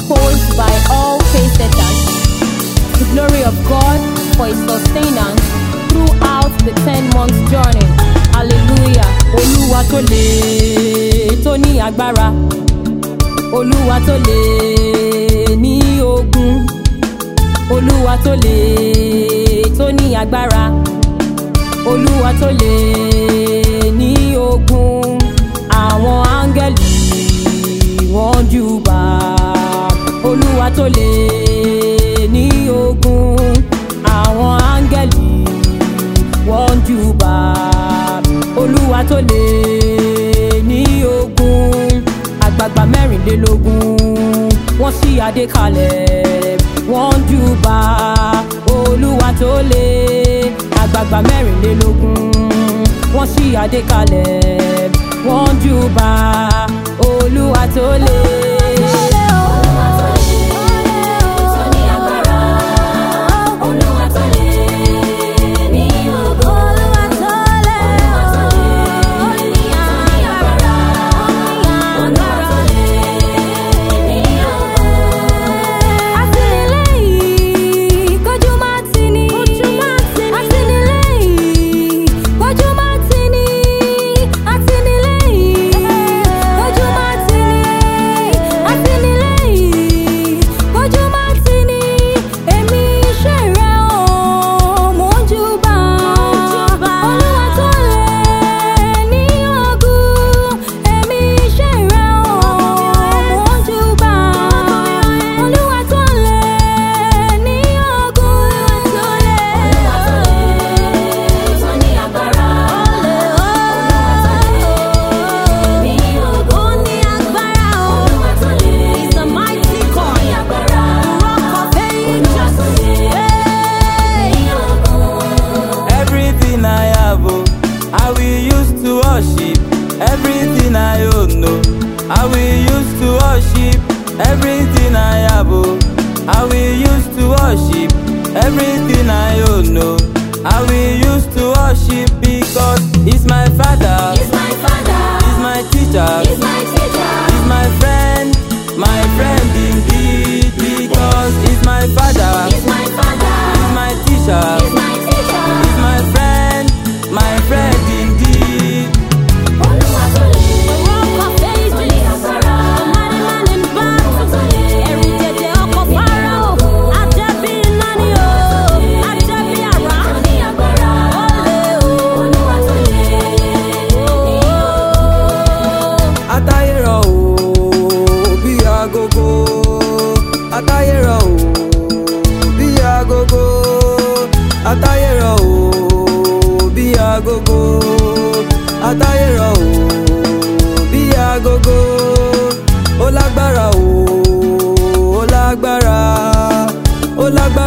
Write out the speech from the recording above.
composed by all Pacesetters. The glory of God for his sustenance throughout the ten months journey. Hallelujah. Olúwa tó lè tó ní agbára. Olúwa tó lè ní ogun. Olúwa tó lè tó ní agbára. Olúwa tó lè ní ogun. Àwọn áńgẹ́lì wọ́n júbà. Olúwa tó lè ní ogun. Àwọn áńgẹ́lì wọ́n júbà. Olúwa tó lè ní ogun. Àgbààgbà mẹ́rìnlélógún wọ́n ṣí adé kalẹ̀ wọ́n júbà. Olúwa tó lè àgbààgbà mẹ́rìnlélógún wọ́n ṣí adé kalẹ̀ wọ́n júbà. Olúwa tó lè. Olúwa tó lè, tó ní agbára. Olúwa tó lè ní ògo. Olúwa tó lè, tó ní agbára. Olúwa tó lè ní ògo. Àtìlẹ́yìn kọjú má tì ní. Àtìlẹ́yìn kọjú má tì ní. Àtìlẹ́yìn kọjú má tì ní. Àtìlẹ́yìn kọjú má tì ní. Èmi iṣẹ́ rẹ̀ ò mò ń júbà. Olúwa tó lè ní ogun. Èmi iṣẹ́ rẹ̀ ò mò ń júbà. Olúwa tó lè ní ogun. Olúwa tó lè, tó ní agbára. Olúwa tó lè ní ògo. Olúwa tó lè tó ní agbára. Olúwa tó lè ní ògo. Everything I have, oh, I will use to worship. Everything I own, no, I will use to worship. Everything I have, oh, I will use to worship. Everything I own, no, I will use to worship because He's my Father, He's my father. He's my teacher, He's my teacher. He's my friend, my friend indeed because He's my Father, He's my father. He's my teacher. He's my teacher. He's my friend, my friend indeed. Olúwa tó lè tó ní agbára. Olúwa tó lè tó ní agbára. Olúwa tó lè ní ògo. Atayero o bí agogo. Atayero o bí agogo. Atayero o bí agogo. Atayero o bí agogo. Ó lágbára o, ó lágbára, ó lágbára.